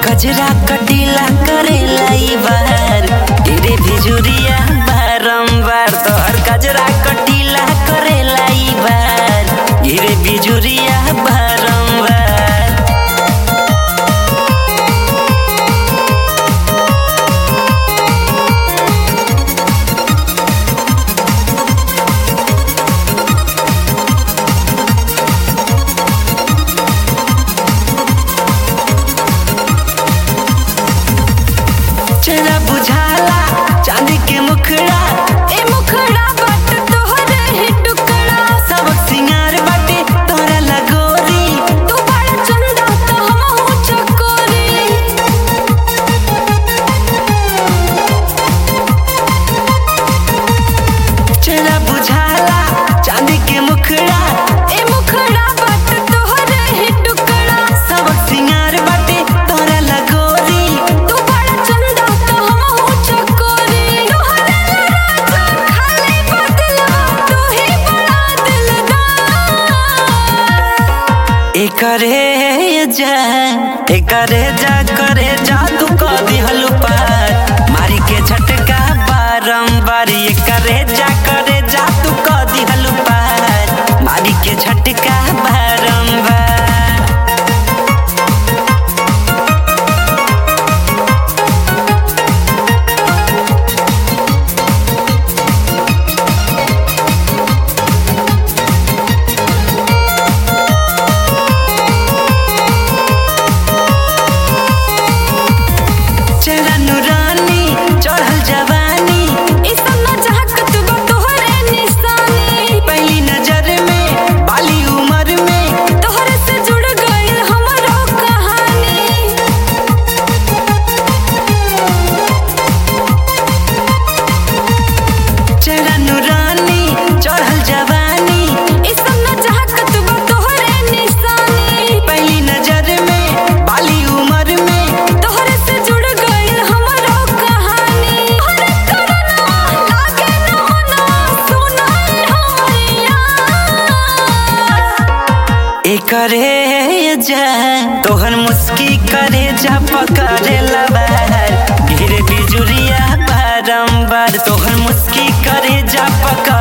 कजरा कटीला करेला ई बार तेरे भिजुरिया बारंबार तोहर कजरा कटीला करेला ई बार गिरे बिजुरिया बारंबार चेहरा बुझाला चांदी के मुखड़ा ए मुखड़ा बट तोहरे ही टुकड़ा सबक सिंगार बाटे तोरा लगोरी तू बड़ा चंदा तो हमहू चकोरी चेहरा बुझाला चांदी के मुखड़ा ए मुखड़ा बट तोहरे ही टुकड़ा सबक सिंगार बाटे तोरा लगोरी तू बड़ा चंदा तो हमहू चकोरी तोहरे राजा खाली बदला तू ही बड़ा दिलदार एकरे जा एकरे जा करे जा तू कह दिहलु पार मारी के झटका बारंबार एकरे जा करे जा तू कह दिहलु पार मारी के झटका बारंबार चेहरा नुरानी चढ़ल जवानी इस सन्ना चाहत बा तोहरे निशानी पहली नजर में बाली उम्र में तोहरे से जुड़ गइल हमरो कहानी चेहरा नुरानी चढ़ल जवानी इस सन्ना चाहत बा तोहरे निशानी पहली नजर में बाली उम्र में तोहरे से जुड़ गइल हमरो कहानी अरे करना लागे न होना सुना हमरिया एकरे जा तोहर मुस्की करे जा पकड़े लबार गिरे बिजुरिया बारंबार तोहर मुस्की करे जा पकड़